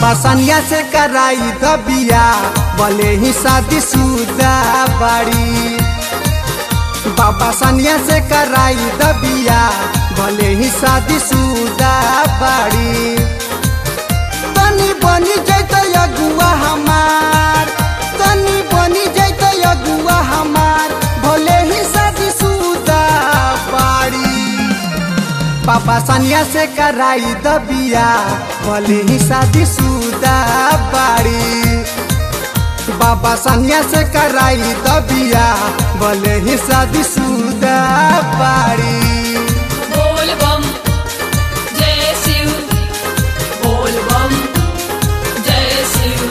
बाबा सनिया से कराई दबिया भले ही शादी शुदा बाड़ी बाबा सनिया से कराई दबिया भले ही शादी शुदा बाड़ी तनी बनी जैत अगुआ हमार तनी बनी जैत अगुआ हमार भले ही शादी शुदा बाड़ी पापा सनिया से कराई दबिया भले ही शादी शुदा बाड़ी बाबा सनिया से कराई दबिया भले ही शादी शुदा बाड़ी बोल बम जय शिव बोल बम जय शिव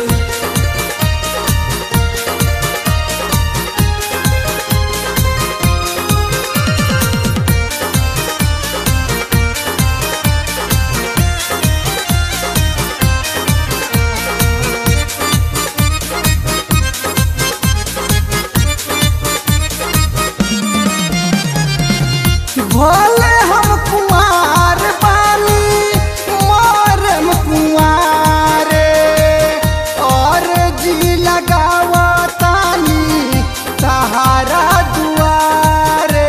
भोले हम कुमार बानी मोरम कुमारे और जी लगावा तानी सहारा दुआरे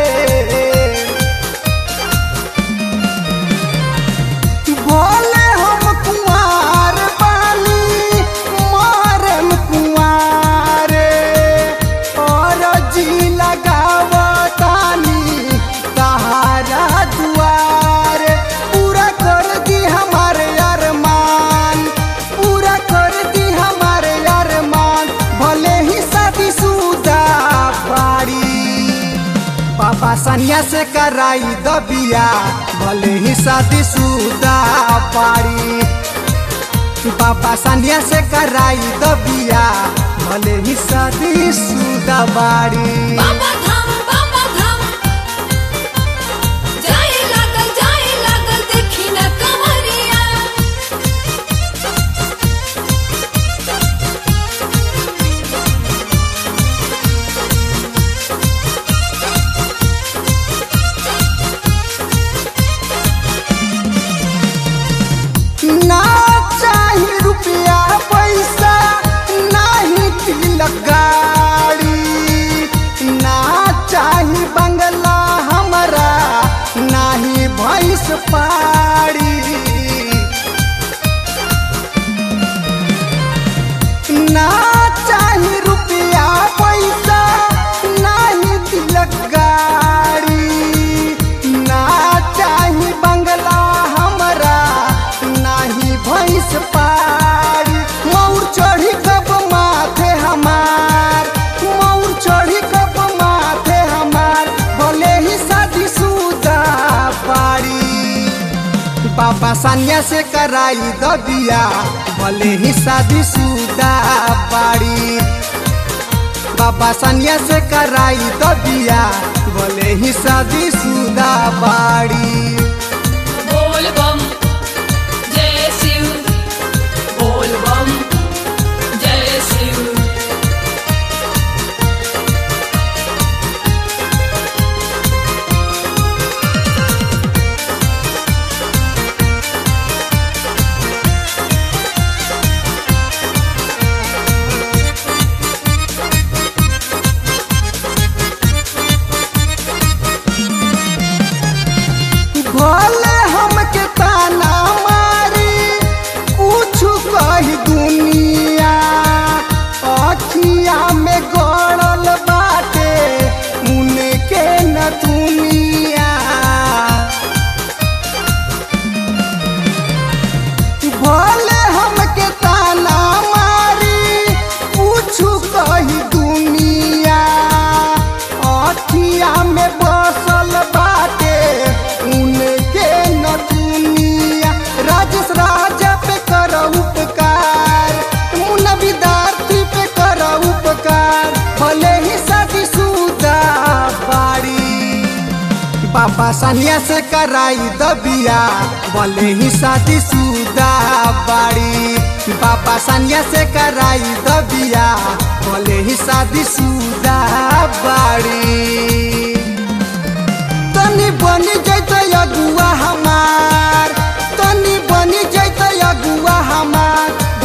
भोले हम कुमार बानी मोरम कुमारे और जी लगावा तानी सहारा दुआरे पूरा कर दी हमारे अरमान पूरा कर दी हमारे अरमान भले ही शादी शुदा बाड़ी पापा सनिया से कराई दबिया भले ही शादी शुदा पाड़ी पापा सनिया से कराई दबिया भले ही शादी शुदा बाड़ी बाबा धाम बाबा धाम जाए लागल जाए लागल देखी न कमरिया ना चाही रुपया पैसा नाही तिलक गाड़ी ना चाही बंगला हमरा नाही भैंस पाड़ी ना चाही रुपया पैसा नाही तिलक गाड़ी ना चाही बंगला हमरा नाही भैंस पाड़ी मौर चढ़ी कब माथे हमार मौर चढ़ी कब माथे हमार भले ही शादी शुदा पाड़ी पापा सनिया से कराई दबिया भले ही शादी शुदा बाड़ी बाबा सनिया से कराई दबिया भले ही शादी शुदा बाड़ी बोल बम जय शिव बोल बम जय शिव भले हमके ताना मारी कुछ कही दुनिया अखिया में गड़ल बाटे मुने के न दुनिया भले हमके ताना मारी कुछ कही दुनिया अखिया में बसल बाटे उनके न दुनिया राजेश राजा पे कर उपकार मुन्ना विद्यार्थी पे कर उपकार भले ही शादी शुदा बाड़ी पापा सनिया से कराई दबिया भले ही शादी शुदा बाड़ी पापा सनिया से कराई दबिया भले ही शादी शुदा बाड़ी तनी बनी जैत अगुआ हमार तनी बनी जैत अगुआ हमार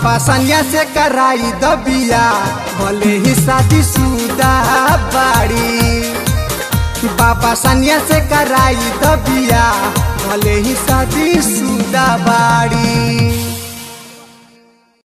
बाबा सनिया से कराई दबिया भले ही शादी सुदा बाड़ी बाबा सनिया से कराई दबिया भले ही शादी सुदा बाड़ी